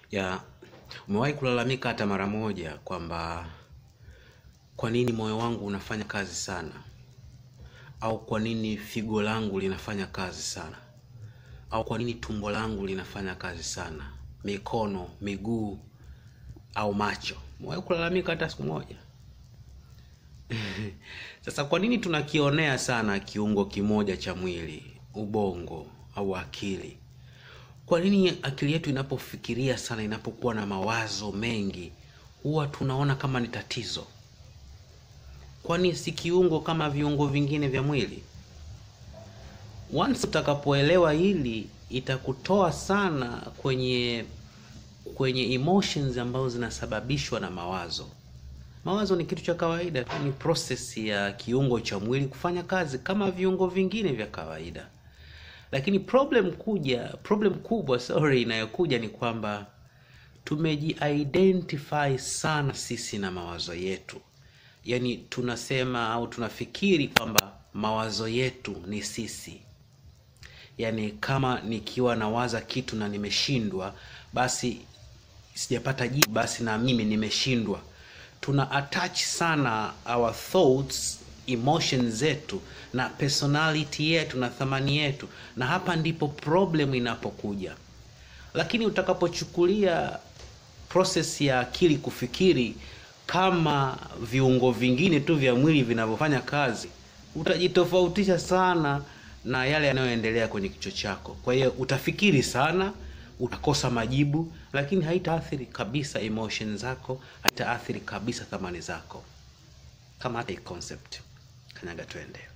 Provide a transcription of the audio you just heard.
ya umewahi kulalamika hata mara moja kwamba kwa nini moyo wangu unafanya kazi sana au kwa nini figo langu linafanya kazi sana au kwa nini tumbo langu linafanya kazi sana mikono miguu au macho umewahi kulalamika hata siku moja sasa kwa nini tunakionea sana kiungo kimoja cha mwili ubongo au akili kwa nini akili yetu inapofikiria sana inapokuwa na mawazo mengi huwa tunaona kama ni tatizo kwani si kiungo kama viungo vingine vya mwili once utakapoelewa hili itakutoa sana kwenye kwenye emotions ambazo zinasababishwa na mawazo mawazo ni kitu cha kawaida tu ni process ya kiungo cha mwili kufanya kazi kama viungo vingine vya kawaida lakini problem kuja problem kubwa sorry inayokuja ni kwamba tumeji-identify sana sisi na mawazo yetu yaani tunasema au tunafikiri kwamba mawazo yetu ni sisi yaani kama nikiwa nawaza kitu na nimeshindwa basi sijapata jibu basi na mimi nimeshindwa tuna attach sana our thoughts emotions zetu na personality yetu na thamani yetu na hapa ndipo problem inapokuja lakini utakapochukulia process ya akili kufikiri kama viungo vingine tu vya mwili vinavyofanya kazi utajitofautisha sana na yale yanayoendelea kwenye kichwa chako kwa hiyo utafikiri sana utakosa majibu lakini haitaathiri kabisa emotion zako haitaathiri kabisa thamani zako kama hata hii concept kanyaga twende